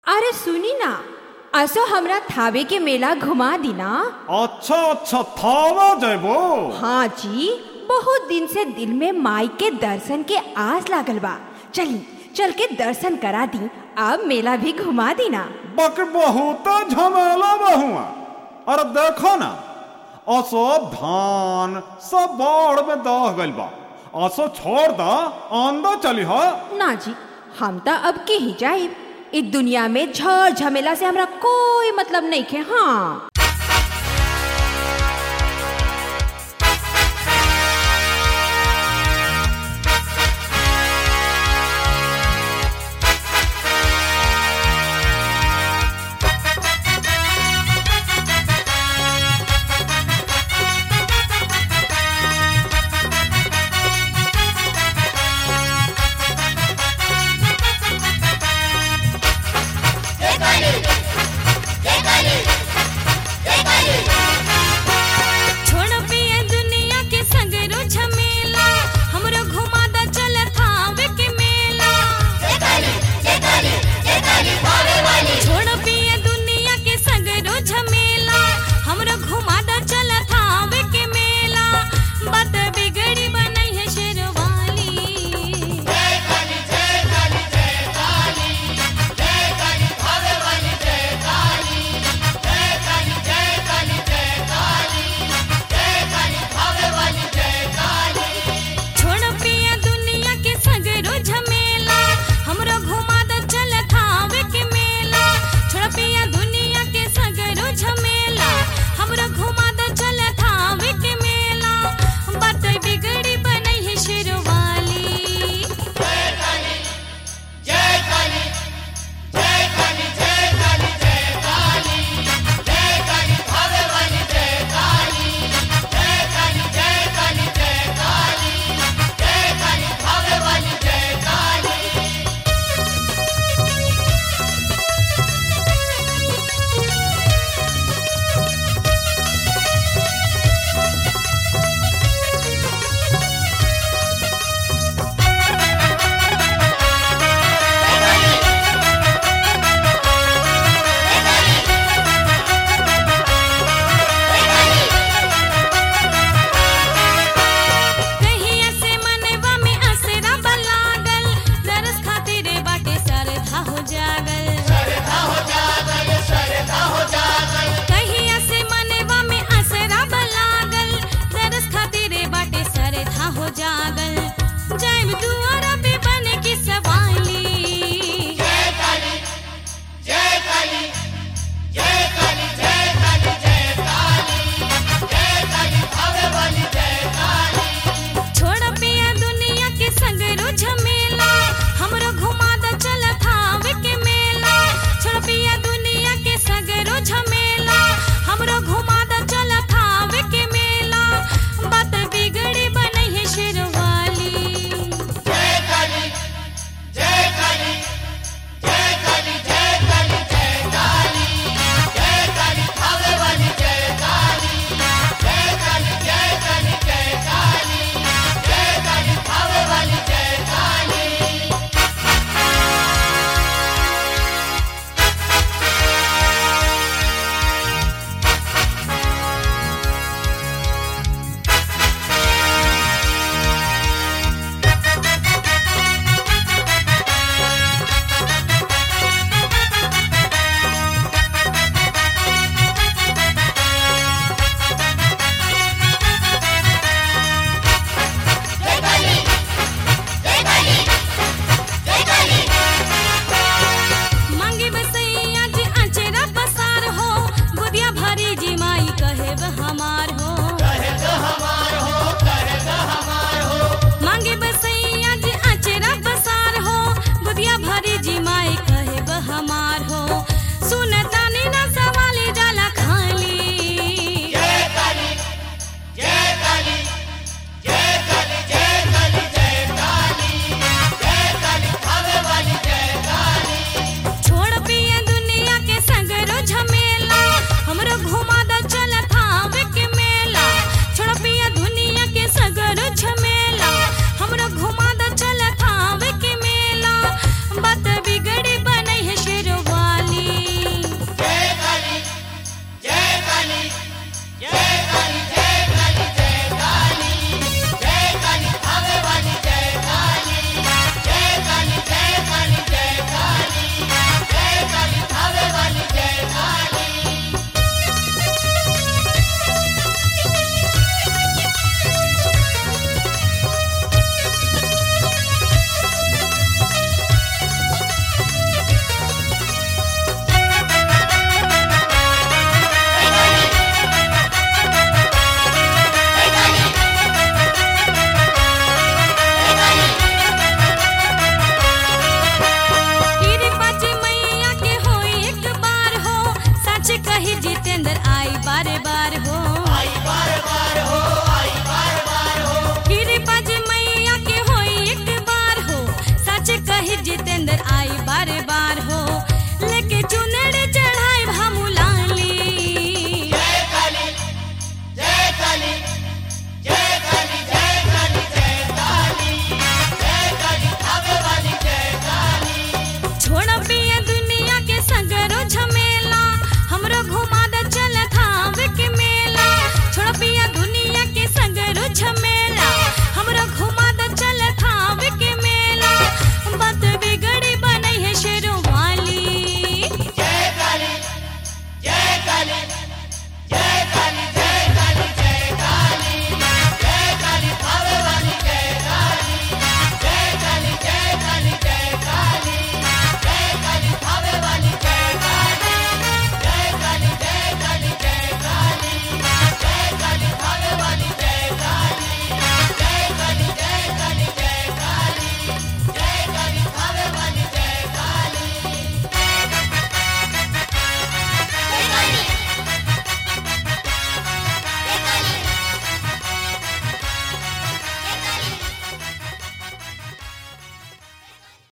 अरे सुनी ना असो हमरा थावे के मेला घुमा दी ना अच्छा अच्छा थावा जयबो हाँ जी बहुत दिन से दिल में माई के दर्शन के आस लागल बा चली चल के दर्शन करा दी अब मेला भी घुमा दी ना बक बहुत झमेला बहुआ अरे देखो ना असो धान सब बाढ़ में दह गइल बा असो छोड़ दा आंदा चली हा ना जी हम तो अब के ही जाइब इस दुनिया में झड़ झमेला से हमरा कोई मतलब नहीं खे हाँ